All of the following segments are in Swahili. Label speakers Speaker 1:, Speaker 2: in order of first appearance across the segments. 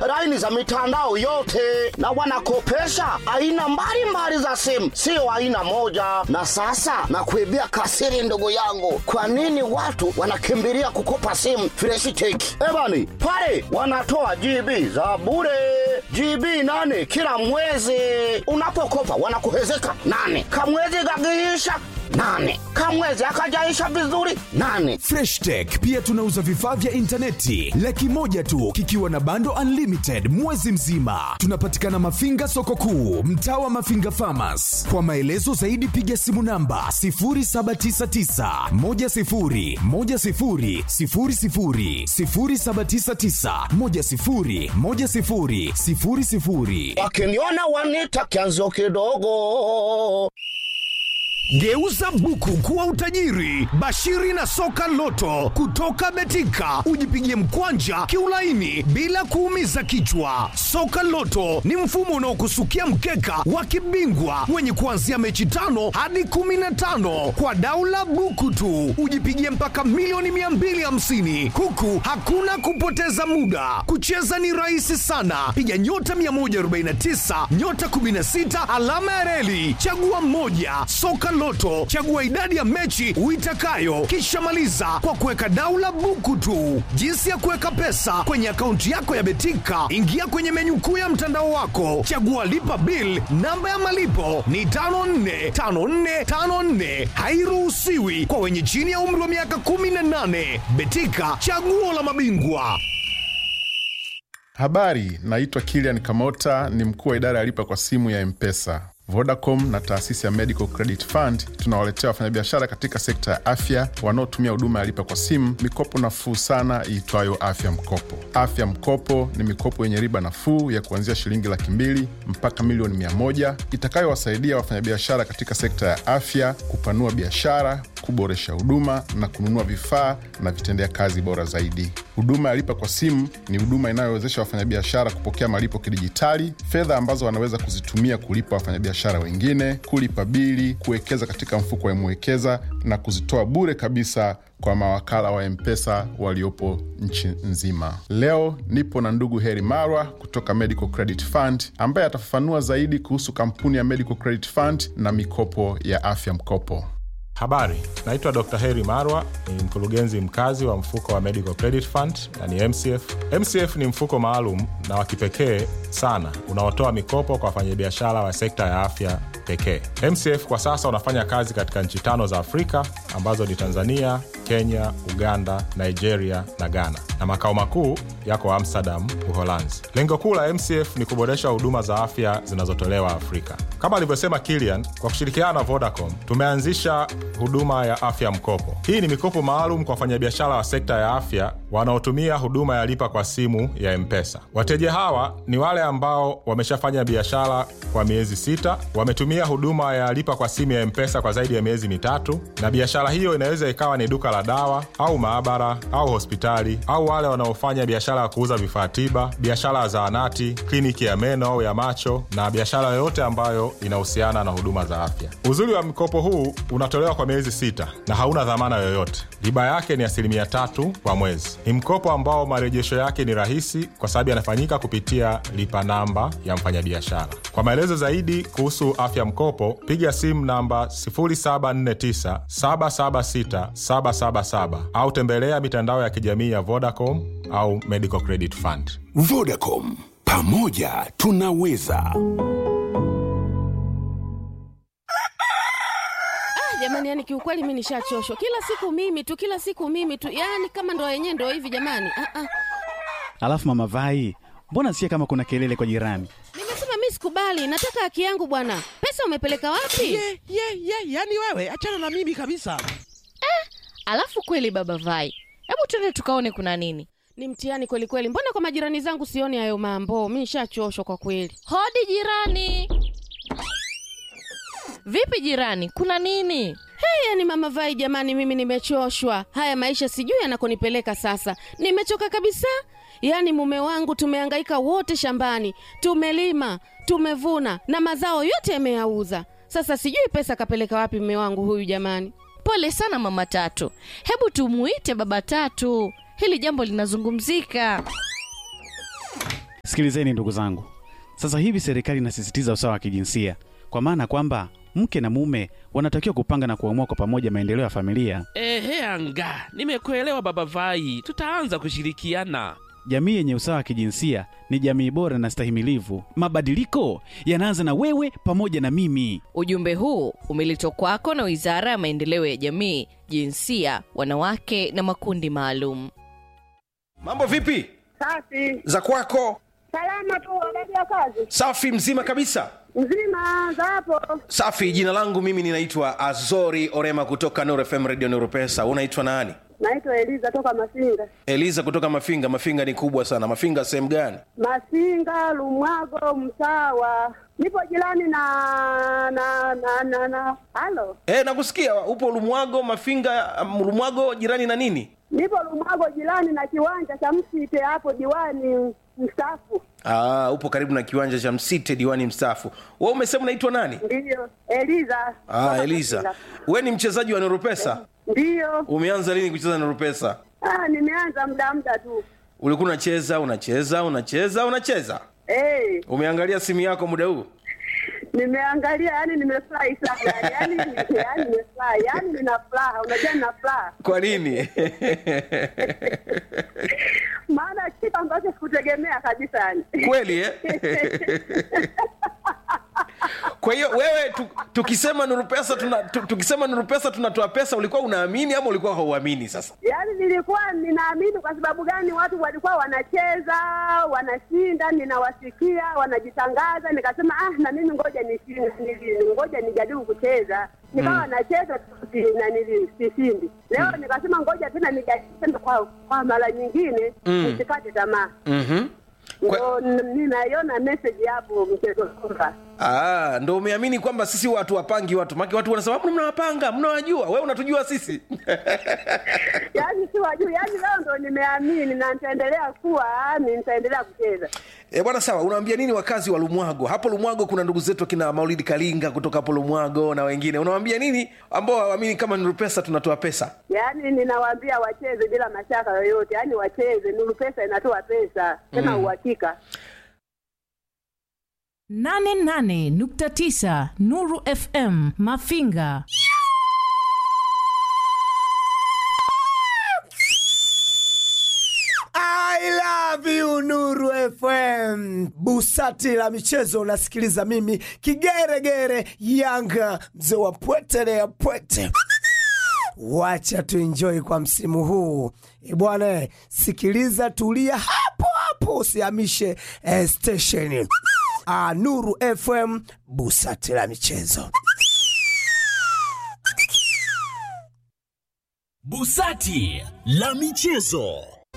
Speaker 1: laini za mitandao yote, na wanakopesha aina mbalimbali za simu, sio aina moja. Na sasa nakuibia kasiri, ndugu yangu, kwa nini watu wanakimbilia kukopa simu Fresh Tech? Ebani pale wanatoa GB za bure GB nane kila mwezi. Unapokopa wanakuhezeka nane, kamwezi gagiisha nane, kamwezi akajaisha vizuri nane.
Speaker 2: freshtech pia tunauza vifaa vya intaneti laki moja tu kikiwa na bando unlimited mwezi mzima tunapatikana mafinga soko kuu mtaa wa mafinga famas kwa maelezo zaidi piga simu namba 799
Speaker 1: Wakiniona wanita kianzo kidogo.
Speaker 3: Geuza buku kuwa utajiri. Bashiri na soka loto kutoka Betika, ujipigie mkwanja kiulaini bila kuumiza kichwa. Soka loto ni mfumo unaokusukia mkeka wa kibingwa wenye kuanzia mechi tano hadi kumi na tano kwa daula buku tu, ujipigie mpaka milioni 250 huku hakuna kupoteza muda. Kucheza ni rahisi sana, piga nyota 149 nyota 16 alama ya reli, chagua moja. Soka Loto, chagua idadi ya mechi uitakayo, kisha maliza kwa kuweka daula buku tu. Jinsi ya kuweka pesa kwenye akaunti yako ya Betika, ingia kwenye menyu kuu ya mtandao wako, chagua lipa bill. Namba ya malipo ni 545454, hairuhusiwi kwa wenye chini ya umri wa miaka 18. Betika, chaguo la mabingwa.
Speaker 4: Habari, naitwa Kilian Kamota, ni mkuu wa idara ya lipa kwa simu ya Mpesa. Vodacom na taasisi ya Medical Credit Fund tunawaletea wafanyabiashara katika sekta ya afya wanaotumia huduma ya lipa kwa simu mikopo nafuu sana iitwayo Afya Mkopo. Afya Mkopo ni mikopo yenye riba nafuu ya kuanzia shilingi laki mbili mpaka milioni mia moja itakayowasaidia wafanyabiashara katika sekta ya afya kupanua biashara, kuboresha huduma na kununua vifaa na vitendea kazi bora zaidi. Huduma ya lipa kwa simu ni huduma inayowezesha wafanyabiashara kupokea malipo kidijitali, fedha ambazo wanaweza kuzitumia kulipa wafanyabiashara wengine, kulipa bili, kuwekeza katika mfuko wa Mwekeza na kuzitoa bure kabisa kwa mawakala wa Mpesa waliopo nchi nzima. Leo nipo na ndugu Heri Marwa kutoka Medical Credit Fund ambaye atafafanua zaidi kuhusu kampuni ya Medical Credit Fund na mikopo ya afya mkopo.
Speaker 5: Habari, naitwa Dr. Heri Marwa, ni mkurugenzi mkazi wa mfuko wa Medical Credit Fund na ni MCF. MCF ni mfuko maalum na wa kipekee sana unaotoa mikopo kwa wafanyabiashara wa sekta ya afya pekee. MCF kwa sasa unafanya kazi katika nchi tano za Afrika ambazo ni Tanzania, Kenya, Uganda, Nigeria na Ghana, na makao makuu yako Amsterdam, Uholanzi. Lengo kuu la MCF ni kuboresha huduma za afya zinazotolewa Afrika. Kama alivyosema Kilian, kwa kushirikiana na Vodacom tumeanzisha huduma ya afya mkopo. Hii ni mikopo maalum kwa wafanyabiashara wa sekta ya afya wanaotumia huduma ya lipa kwa simu ya Mpesa. Wateja hawa ni wale ambao wameshafanya biashara kwa miezi sita, wametumia huduma ya lipa kwa simu ya Mpesa kwa zaidi ya miezi mitatu, na biashara hiyo inaweza ikawa ni duka la dawa au maabara au hospitali, au wale wanaofanya biashara ya kuuza vifaa tiba, biashara ya zahanati, kliniki ya meno au ya macho, na biashara yoyote ambayo inahusiana na huduma za afya. Uzuri wa mkopo huu unatolewa kwa miezi sita na hauna dhamana yoyote. Riba yake ni asilimia tatu kwa mwezi. Ni mkopo ambao marejesho yake ni rahisi kwa sababu yanafanyika kupitia lipa namba ya mfanyabiashara. Kwa maelezo zaidi kuhusu afya mkopo, piga simu namba 0749 776 777 au tembelea mitandao ya kijamii ya Vodacom au Medical Credit Fund.
Speaker 2: Vodacom, pamoja tunaweza.
Speaker 6: jamani yani kiukweli mi nishachoshwa kila siku mimi tu kila siku mimi tu yani kama ndo yenyewe ndo hivi jamani ah, ah.
Speaker 7: Alafu mama Vai, mbona sikia kama kuna kelele kwa jirani?
Speaker 6: nimesema mi sikubali nataka haki yangu bwana pesa umepeleka wapi
Speaker 8: ye ye ye yani wewe achana na mimi kabisa
Speaker 9: Alafu kweli baba Vai, hebu twende tukaone kuna nini.
Speaker 6: ni mtihani kweli kweli mbona kwa majirani zangu sioni hayo mambo mi nishachoshwa kwa kweli
Speaker 9: Hodi jirani. Vipi jirani, kuna nini?
Speaker 6: hey, yani mama vai jamani mimi nimechoshwa haya maisha sijui yanakonipeleka sasa nimechoka kabisa yaani mume wangu tumehangaika wote shambani tumelima tumevuna na mazao yote yameyauza sasa sijui pesa kapeleka wapi mume wangu huyu jamani
Speaker 9: Pole sana mama Tatu, hebu tumuite baba Tatu, hili jambo linazungumzika.
Speaker 7: Sikilizeni ndugu zangu, sasa hivi serikali inasisitiza usawa wa kijinsia, kwa maana kwamba mke na mume wanatakiwa kupanga na kuamua kwa pamoja maendeleo ya familia.
Speaker 8: Ehe, anga nimekuelewa baba Vai, tutaanza kushirikiana.
Speaker 7: Jamii yenye usawa wa kijinsia ni jamii bora na stahimilivu. Mabadiliko yanaanza na wewe pamoja na mimi.
Speaker 9: Ujumbe huu umeletwa kwako na Wizara ya Maendeleo ya Jamii, Jinsia, Wanawake na Makundi Maalum.
Speaker 10: Mambo vipi
Speaker 11: Safi.
Speaker 10: za kwako?
Speaker 11: Salama tu, habari ya kazi?
Speaker 10: Safi, mzima kabisa.
Speaker 11: Nzima za hapo.
Speaker 10: Safi. Jina langu mimi ninaitwa Azori Orema kutoka Nuru FM Radio Nuru Pesa. Unaitwa nani?
Speaker 11: Naitwa Eliza toka Masinga.
Speaker 10: Eliza kutoka Mafinga. Mafinga ni kubwa sana. Mafinga sehemu gani?
Speaker 11: Masinga, Lumwago, Msawa. Nipo jirani na na na na na. Halo.
Speaker 10: E, nakusikia upo Lumwago. Mafinga, um, Lumwago jirani na nini?
Speaker 11: Nipo Lumwago jirani na kiwanja cha Msite hapo diwani mstaafu.
Speaker 10: Aa, upo karibu na kiwanja cha Msite, diwani mstaafu. Wewe umesema unaitwa nani?
Speaker 11: Ndiyo. Eliza.
Speaker 10: Ah,
Speaker 11: Toka
Speaker 10: Eliza.
Speaker 11: Masinga.
Speaker 10: We ni mchezaji wa Nuru Pesa?
Speaker 11: Ndiyo.
Speaker 10: Umeanza lini kucheza Nuru Pesa?
Speaker 11: Ah, nimeanza muda muda tu.
Speaker 10: Ulikuwa unacheza unacheza unacheza unacheza,
Speaker 11: Eh,
Speaker 10: umeangalia simu yako muda huu?
Speaker 11: nimeangalia yani nimefurahi sana. Yani yani nimefurahi. Yani nina furaha. Unajua nina furaha.
Speaker 10: Kwa nini?
Speaker 11: maana kitu ambacho sikutegemea kabisa yani.
Speaker 10: Kweli eh? Kwa hiyo wewe tu, tukisema Nuru Pesa tuna, tu, tukisema Nuru Pesa tunatoa pesa, ulikuwa unaamini ama ulikuwa hauamini? Sasa
Speaker 11: Yaani nilikuwa ninaamini. Kwa sababu gani? Watu walikuwa wanacheza wanashinda, ninawasikia wanajitangaza, nikasema ah, na mimi ngoja nishinde, nili- ngoja nijaribu kucheza. Nikawa
Speaker 10: Mm.
Speaker 11: nacheza tu, si- na nili- sishindi. Leo nikasema ngoja tena nijaribu tena kwa, kwa mara nyingine
Speaker 10: Mm.
Speaker 11: nisikate tamaa.
Speaker 10: mm-hmm.
Speaker 11: Ndio n- ninaiona message hapo mchezo kwamba
Speaker 10: Ah, ndo umeamini kwamba sisi watu wapangi watu maki watu wanasema "Mbona mnawapanga mnawajua wewe unatujua sisi
Speaker 11: yaani si wajuu, yaani leo ndo nimeamini na nitaendelea kuwa ni nitaendelea kucheza.
Speaker 10: E, bwana sawa, unawaambia nini wakazi wa Lumwago? Hapo Lumwago kuna ndugu zetu kina Maulidi Kalinga kutoka hapo Lumwago na wengine. Unawaambia nini ambao hawaamini kama Nuru Pesa tunatoa pesa?
Speaker 11: Yaani ninawaambia wacheze bila mashaka yoyote, yaani wacheze. Nuru Pesa inatoa pesa tena
Speaker 10: Mm.
Speaker 11: uhakika.
Speaker 12: 88.9 Nuru FM Mafinga.
Speaker 13: I love you Nuru FM. Busati la michezo unasikiliza mimi kigeregere Yanga mzee wa pwete ya pwete. Wacha tuenjoy kwa msimu huu E bwana, sikiliza, tulia hapo hapo, usihamishe eh, station. Ah, Nuru FM, busati la michezo.
Speaker 14: Busati la michezo.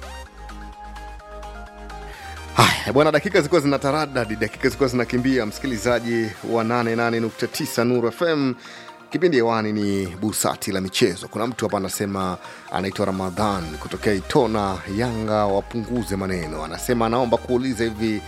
Speaker 15: Haya bwana, dakika zilikuwa zina taradadi, dakika zilikuwa zinakimbia. Msikilizaji wa 88.9 Nuru FM, kipindi hewani ni busati la michezo. Kuna mtu hapa anasema anaitwa Ramadhan kutokea Itona, Yanga wapunguze maneno. Anasema anaomba kuuliza hivi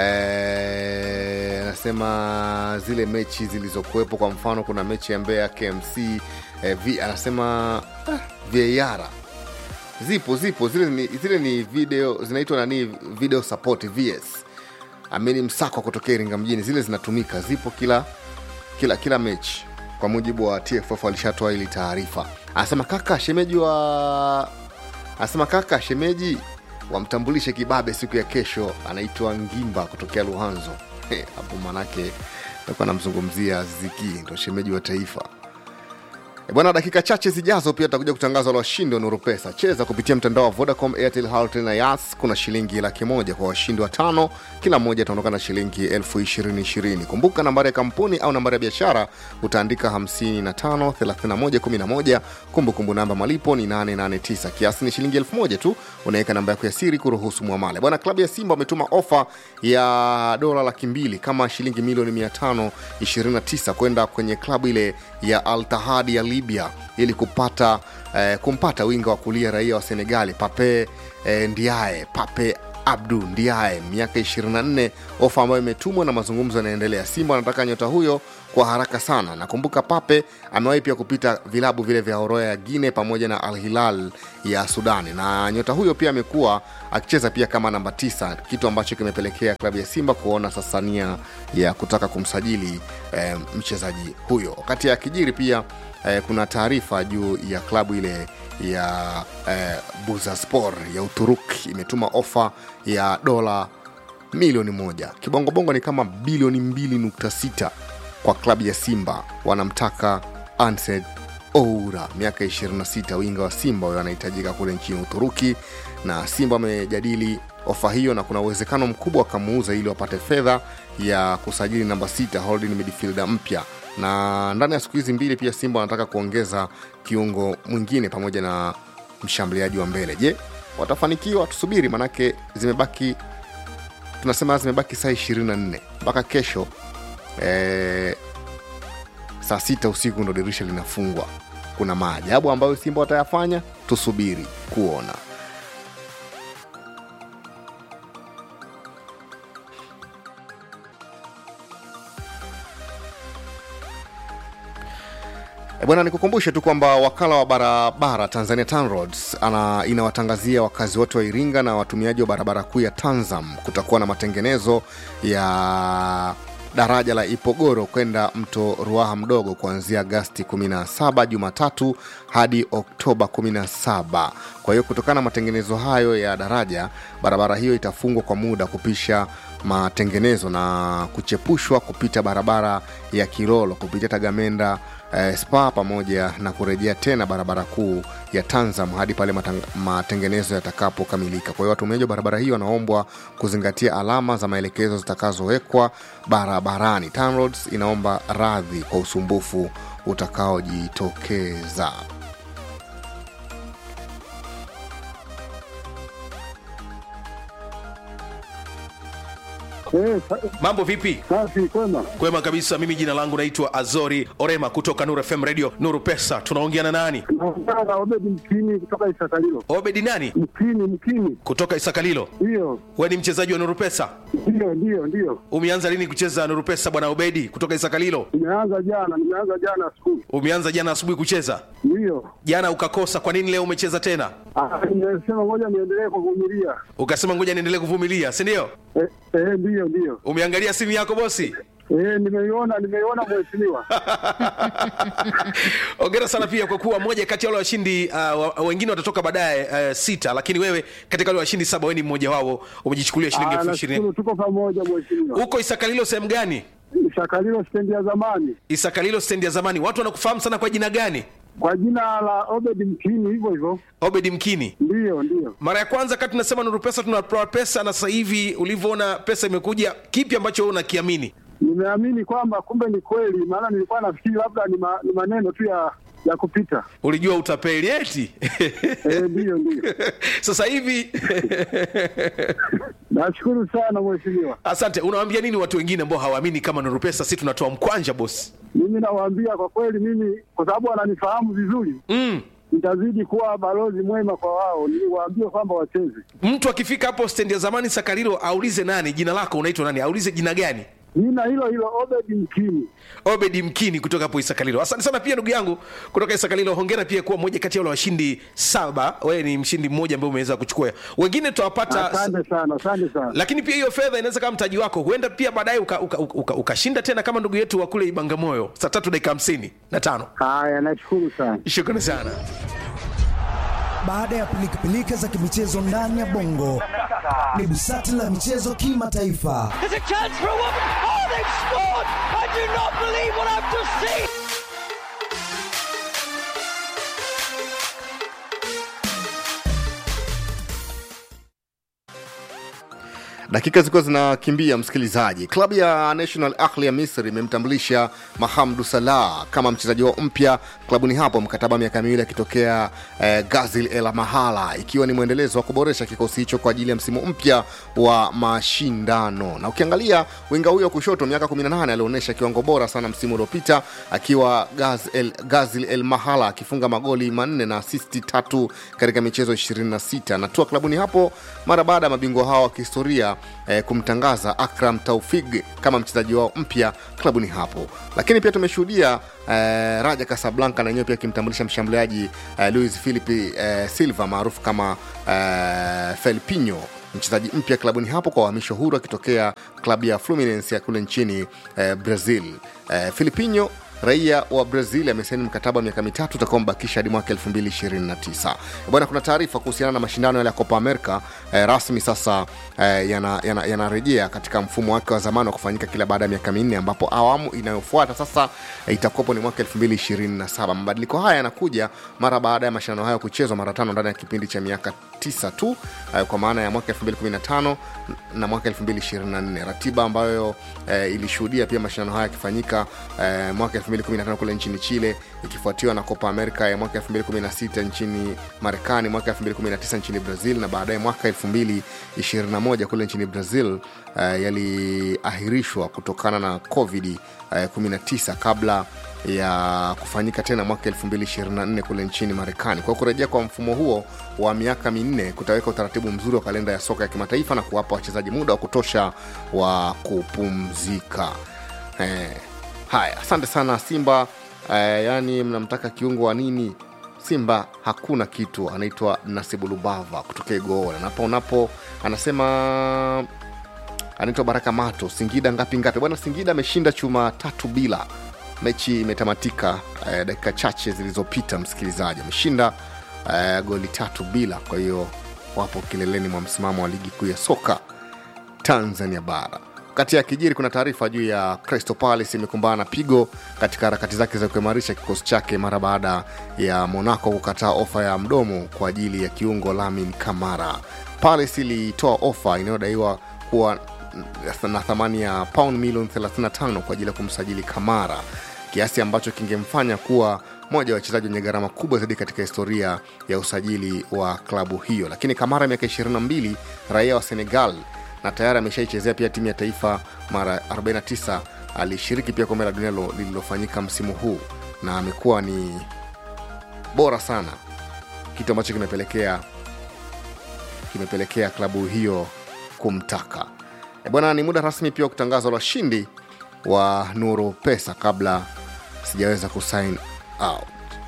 Speaker 15: eh, anasema zile mechi zilizokuwepo, kwa mfano kuna mechi ya Mbeya KMC eh, vi, anasema ah, VAR zipo zipo zile ni, zile ni video zinaitwa nani video support vs amini msako kutokea iringa mjini zile zinatumika zipo kila kila kila mechi kwa mujibu wa tff walishatoa ili taarifa anasema kaka shemeji wa anasema kaka shemeji wamtambulishe kibabe siku ya kesho anaitwa ngimba kutokea luhanzo He, hapo manake takuwa namzungumzia ziki ndo shemeji wa taifa E bwana, dakika chache zijazo pia tutakuja kutangaza wale washindi wa Nuru Pesa. Cheza kupitia mtandao wa Vodacom, Airtel, Halotel na Yas. Kuna shilingi laki moja kwa washindi wa tano, kila mmoja ataondoka na shilingi elfu ishirini ishirini. Kumbuka nambari ya kampuni au nambari ya biashara utaandika 55 31 11. Kumbukumbu namba malipo ni 889, kiasi ni shilingi elfu moja tu. Unaweka namba yako ya siri kuruhusu mwamale. Bwana, klabu ya Simba wametuma ofa ya dola laki mbili kama shilingi milioni 529 kwenda kwenye klabu ile ya Al Tahadi ya Libya ili kupata eh, kumpata winga wa kulia raia wa Senegali Pape eh, Ndiaye Pape Abdu Ndiaye, miaka 24, ofa ambayo imetumwa na mazungumzo yanaendelea. Simba wanataka nyota huyo kwa haraka sana. Nakumbuka Pape amewahi pia kupita vilabu vile vya Horoya ya Guine pamoja na Al Hilal ya Sudani, na nyota huyo pia amekuwa akicheza pia kama namba tisa, kitu ambacho kimepelekea klabu ya Simba kuona sasa nia ya kutaka kumsajili eh, mchezaji huyo. Wakati ya kijiri pia eh, kuna taarifa juu ya klabu ile ya eh, Buzaspor ya Uturuki imetuma ofa ya dola milioni moja kibongobongo ni kama bilioni 2.6 kwa klabu ya Simba. Wanamtaka Ansed Oura, miaka 26, winga wa Simba huyo anahitajika kule nchini Uturuki, na Simba wamejadili ofa hiyo na kuna uwezekano mkubwa wakamuuza ili wapate fedha ya kusajili namba sita holding midfielder mpya na ndani ya siku hizi mbili pia Simba wanataka kuongeza kiungo mwingine pamoja na mshambuliaji wa mbele. Je, watafanikiwa? Tusubiri, manake zimebaki tunasema zimebaki saa 24 mpaka kesho eh, saa sita usiku ndo dirisha linafungwa. Kuna maajabu ambayo Simba watayafanya, tusubiri kuona. E bwana, nikukumbushe tu kwamba wakala wa barabara Tanzania TANROADS ana inawatangazia wakazi wote wa Iringa na watumiaji wa barabara kuu ya Tanzam kutakuwa na matengenezo ya daraja la Ipogoro kwenda mto Ruaha mdogo kuanzia Agasti 17 Jumatatu hadi Oktoba 17. Kwa hiyo kutokana na matengenezo hayo ya daraja, barabara hiyo itafungwa kwa muda kupisha matengenezo na kuchepushwa kupita barabara ya Kilolo kupitia Tagamenda eh, Spa pamoja na kurejea tena barabara kuu ya Tanzam hadi pale matang- matengenezo yatakapokamilika. Kwa hiyo watumiaji wa barabara hiyo wanaombwa kuzingatia alama za maelekezo zitakazowekwa barabarani. TANROADS inaomba radhi kwa usumbufu utakaojitokeza.
Speaker 10: mambo vipi
Speaker 16: safi kwema
Speaker 10: kwema kabisa mimi jina langu naitwa azori orema kutoka nuru fm radio nuru pesa tunaongea na nani
Speaker 16: naongea na obedi mkini kutoka isakalilo
Speaker 10: obedi nani
Speaker 16: mkini mkini
Speaker 10: kutoka isakalilo
Speaker 16: ndiyo
Speaker 10: we ni mchezaji wa nuru pesa
Speaker 16: ndiyo ndiyo ndiyo
Speaker 10: umeanza lini kucheza nuru pesa bwana obedi kutoka isakalilo
Speaker 16: nimeanza jana nimeanza jana skulu
Speaker 10: umeanza jana asubuhi kucheza
Speaker 16: ndiyo
Speaker 10: jana ukakosa kwa nini leo umecheza tena
Speaker 16: Ah, nimesema ngoja niendelee kuvumilia
Speaker 10: ukasema ngoja niendelee kuvumilia si ndio
Speaker 16: eh, eh, ndiyo ndiyo
Speaker 10: umeangalia simu yako bosi
Speaker 16: eh, nimeiona nimeiona mheshimiwa
Speaker 10: ongera sana pia kwa kuwa moja kati ya wale washindi uh, wa- wengine watatoka baadaye uh, sita lakini wewe katika wale washindi saba wewe ni mmoja wao umejichukulia shilingi
Speaker 16: Ah,
Speaker 10: elfu ishirini
Speaker 16: nashukuru tuko pamoja mheshimiwa
Speaker 10: huko isakalilo sehemu gani
Speaker 16: isakalilo stendi ya zamani
Speaker 10: isakalilo stendi ya zamani watu wanakufahamu sana kwa jina gani
Speaker 16: kwa jina la obedi mkini hivyo hivyo
Speaker 10: obedi mkini
Speaker 16: ndiyo ndiyo
Speaker 10: mara ya kwanza kati tunasema nuru pesa tunatoa pesa na sasa hivi ulivyoona pesa imekuja kipi ambacho wewe unakiamini
Speaker 16: nimeamini kwamba kumbe ni kweli maana nilikuwa nafikiri labda ni, ma, ni maneno tu ya ya kupita
Speaker 10: ulijua utapeli eti
Speaker 16: eh, ndiyo ndiyo
Speaker 10: sasa hivi
Speaker 16: nashukuru sana mheshimiwa
Speaker 10: asante unawaambia nini watu wengine ambao hawaamini kama nuru pesa si tunatoa mkwanja bosi
Speaker 16: mimi nawaambia kwa kweli mimi kwa sababu wananifahamu vizuri
Speaker 10: mm.
Speaker 16: nitazidi kuwa balozi mwema kwa wao niwaambie kwamba wacheze
Speaker 10: mtu akifika hapo stendi ya zamani sakarilo aulize nani jina lako unaitwa nani aulize jina gani
Speaker 16: jina hilo hilo obedi mkini
Speaker 10: obedi mkini kutoka hapo isakalilo asante sana pia ndugu yangu kutoka isakalilo hongera pia kuwa moja kati ya wale washindi saba wewe ni mshindi mmoja ambaye umeweza kuchukua wengine tutawapata
Speaker 16: asante sana asante sana
Speaker 10: lakini pia hiyo fedha inaweza kama mtaji wako huenda pia baadaye ukashinda uka, uka, uka, ukashinda tena kama ndugu yetu wa kule ibangamoyo saa tatu dakika hamsini na tano
Speaker 16: haya nashukuru sana
Speaker 10: shukrani sana
Speaker 17: baada ya pilikapilika za kimichezo ndani ya bongo ni busati la michezo kimataifa
Speaker 18: There's a chance for a woman. Oh, they've scored! I do not believe what I've just seen.
Speaker 15: dakika zilikuwa zinakimbia msikilizaji klabu ya national ahli ya misri imemtambulisha mahamdu salah kama mchezaji wao mpya klabuni hapo mkataba wa miaka miwili akitokea eh, gazil el mahala ikiwa ni mwendelezo wa kuboresha kikosi hicho kwa ajili ya msimu mpya wa mashindano na ukiangalia winga huyo wa kushoto miaka 18 alionyesha kiwango bora sana msimu uliopita akiwa Gaz el, gazil el mahala akifunga magoli manne na asisti tatu katika michezo 26 anatua klabuni hapo mara baada ya mabingwa hao wa kihistoria eh, kumtangaza akram taufig kama mchezaji wao mpya klabuni hapo lakini pia tumeshuhudia eh, raja casablanca na yenyewe pia akimtambulisha mshambuliaji eh, luis philipi eh, silva maarufu kama eh, felpinho mchezaji mpya klabuni hapo kwa uhamisho huru akitokea klabu ya fluminense ya kule nchini eh, brazil eh, filipinho raia wa brazil amesaini mkataba wa miaka mitatu utakaombakisha hadi mwaka 229 bwana kuna taarifa kuhusiana na mashindano yale ya copa america eh, rasmi sasa eh, yanarejea yana, yana, yana katika mfumo wake wa zamani wa kufanyika kila baada ya miaka minne ambapo awamu inayofuata sasa eh, itakuwapo ni mwaka 227 mabadiliko haya yanakuja mara baada ya mashindano hayo kuchezwa mara tano ndani ya kipindi cha miaka tisa tu eh, kwa maana ya mwaka 215 na mwaka 224 ratiba ambayo eh, ilishuhudia pia mashindano haya yakifanyika eh, mwaka 2015 kule nchini chile ikifuatiwa na copa america ya mwaka 2016 nchini marekani mwaka 2019 nchini brazil na baadaye mwaka 2021 kule nchini brazil uh, yaliahirishwa kutokana na covid uh, 19 kabla ya kufanyika tena mwaka 224 kule nchini marekani kwa kurejea kwa mfumo huo wa miaka minne kutaweka utaratibu mzuri wa kalenda ya soka ya kimataifa na kuwapa wachezaji muda wa kutosha wa kupumzika eh, haya asante sana simba eh, yaani mnamtaka kiungo wa nini simba hakuna kitu anaitwa nasibu lubava kutokea igoona napo unapo anasema anaitwa baraka mato singida ngapi ngapi bwana singida ameshinda chuma tatu bila mechi imetamatika eh, dakika chache zilizopita msikilizaji ameshinda eh, goli tatu bila kwa hiyo wapo kileleni mwa msimamo wa ligi kuu ya soka tanzania bara kati ya kijiri kuna taarifa juu ya crystal palace imekumbana na pigo katika harakati zake za kuimarisha kikosi chake mara baada ya monaco kukataa ofa ya mdomo kwa ajili ya kiungo lamin kamara palace ilitoa ofa inayodaiwa kuwa na thamani ya paund milioni 35 kwa ajili ya kumsajili kamara kiasi ambacho kingemfanya kuwa moja wa wachezaji wenye gharama kubwa zaidi katika historia ya usajili wa klabu hiyo lakini kamara miaka 22 raia wa senegal na tayari ameshaichezea pia timu ya taifa mara 49 alishiriki pia kombe la dunia lililofanyika msimu huu na amekuwa ni bora sana kitu ambacho kimepelekea kimepelekea klabu hiyo kumtaka e bwana ni muda rasmi pia wa kutangaza washindi wa nuru pesa kabla sijaweza kusign out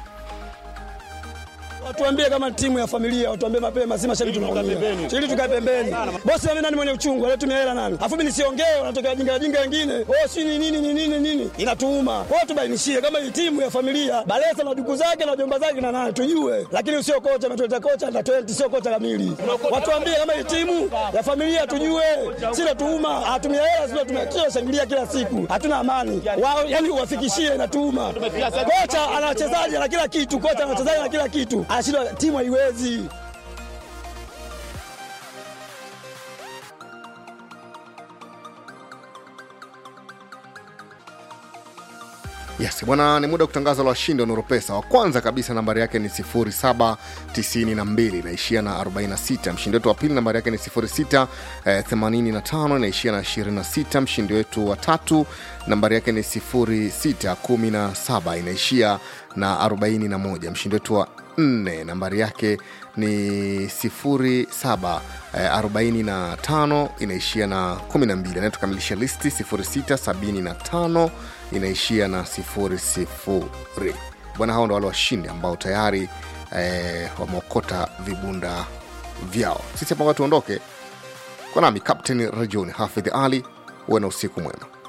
Speaker 19: watuambie kama timu ya familia, watuambie mapema, si mashabiki tunaumia, ili tukae pembeni. Bosi mimi nani mwenye uchungu, anatumia hela nani? Afu mimi nisiongee, wanatokea wajinga wajinga wengine, oh si ni nini ni nini nini, inatuuma. Kwa hiyo tubainishie kama hii timu ya familia, Balesa na duku zake na jomba zake na nani tujue, lakini usio kocha ametuleta kocha na 20 sio kocha kamili. Watuambie kama hii timu ya familia tujue, si natuuma, atumia hela sio tumekio shangilia kila siku, hatuna amani wao, yani uwafikishie inatuuma. Kocha ana wachezaji na kila kitu, kocha ana wachezaji na kila kitu anashindwa timu haiwezi
Speaker 15: yes bwana ni muda wa kutangaza la washindi wa nuropesa wa kwanza kabisa nambari yake ni 792 inaishia na 46 mshindi wetu wa pili nambari yake ni 685 eh, 85 inaishia na 26 mshindi wetu wa tatu nambari yake ni 617 inaishia na 41 mshindi wetu wa nne nambari yake ni 0745 inaishia na 12 anayetukamilisha listi 0675 inaishia na 00 bwana hao ndo wale washindi ambao tayari eh, wameokota vibunda vyao sisi hapa tuondoke kwa nami captain rajoni hafidh ali huwe na usiku mwema